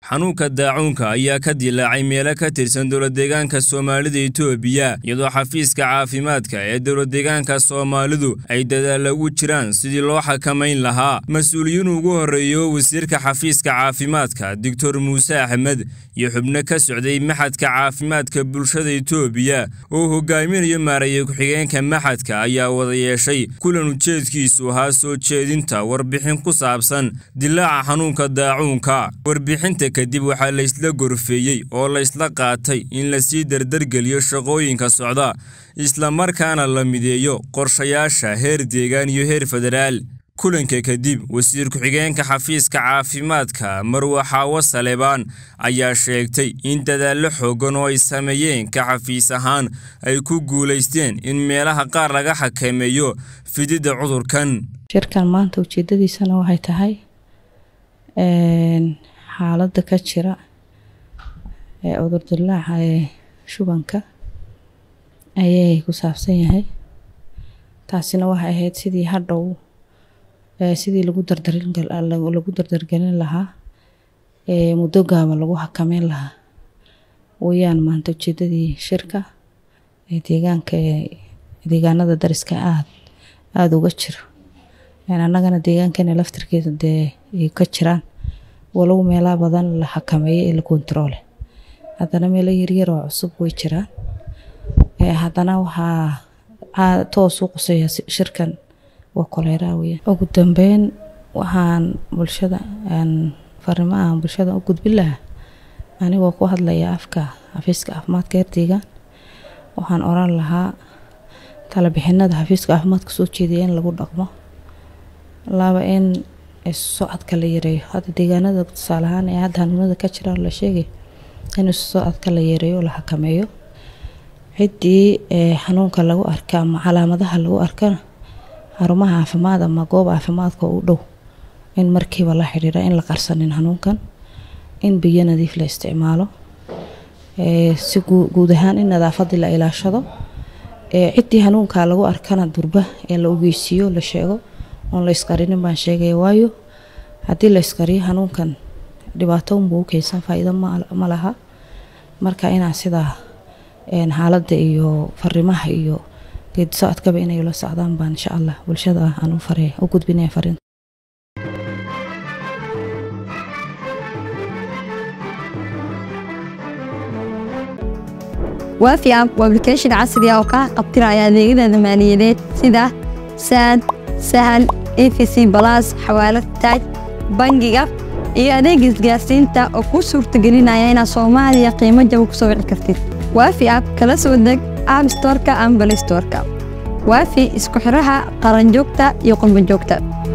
xanuunka daacuunka ayaa ka dilaacay meelo ka tirsan dowladdeegaanka soomaalida itoobiya iyadoo xafiiska caafimaadka ee dowladdeegaanka soomaalidu ay dadaalla ugu jiraan sidii loo xakamayn lahaa mas-uuliyiin ugu horreeyo wasiirka xafiiska caafimaadka doctor muuse axmed iyo xubno ka socday maxadka caafimaadka bulshada itoobiya oo hogaaminayo maaraya ku-xigeenka maxadka ayaa wada yeeshay kulan ujeedkiisu ahaa soo jeedinta warbixin ku saabsan dilaaca xanuunka daacuunka warbixinta kadib waxaa laysla gorfeeyey oo laysla qaatay in lasii dardargeliyo shaqooyinka socda islamarkaana la mideeyo qorshayaasha heer deegaan iyo heer federaal kulanka kadib wasiir ku-xigeenka xafiiska caafimaadka marwe xaawo salebaan ayaa sheegtay in dadaallo xooggan oo ay sameeyeen ka xafiis ahaan ay ku guulaysteen in meelaha qaar laga xakameeyo fididda cudurkan shirkan maanta ujeedadiisana waxay tahay xaaladda ka jira ee cudur dilaaca ee shubanka ayay ku saabsan yahay taasina waxay ahayd sidii hadhow sidii lagu dardarlagu dardargelin lahaa ee muddo gaaba lagu xakameyn lahaa wayaan maanta ujeedadii shirka ee deegaanka ee deegaanada dariska aad aada uga jiro annagana deegaankeena laftirkeeda dee ay ka jiraan walow meelaha badan la xakameeyo ee la kontaroole haddana meelo yaryar oo cusub way jiraan haddana waxaa toos u quseeya shirkan waa koleeraa weyaan ugu dambeyn waxaan bulshada fariimaha bulshada u gudbin lahaa anigoo ku hadlaya afka xafiiska caafimaadka heer deegaan waxaan oran lahaa talabixinada xafiiska caafimaadka soo jeedaya in lagu dhaqmo laba in isu socodka la yareeyo hadda deegaanada tusaale ahaan ee hadda hanuunada ka jiraan la sheegay in isu socodka la yareeyo la xakameeyo ciddii xanuunka lagu arka ama calaamadaha lagu arkana xarumaha caafimaad ama goob caafimaadka u dhow in markiiba la xidhiira in la qarsanin xanuunkan in biyo nadiif la isticmaalo si guud ahaan in nadaafadii la ilaashado ciddii xanuunka lagu arkana durba ee la ogeysiiyo la sheego oon la isqarinin baan sheegaya waayo haddii la isqariyo xanuunkan dhibaato unbuu u keensan faa-iido ma laha marka inaa sidaa xaaladda iyo fariimaha iyo geedi socodkaba inay la socdaan baan insha allah bulshada aan u fare u gudbinaya fariinta waafi app waa application casri ah oo kaa qabtiraya adeegyada maaliyadeed sida saad sahal efc balas xawaalad taaj bangiga iyo adeega isgaarsiinta oo kuu suurtagelinaya inaad soomaaliya qiimo jaba ku soo wici kartid waafi app kala soo deg app storka ama balay storka waafi isku xiraha qaranjoogta iyo qurbanjoogta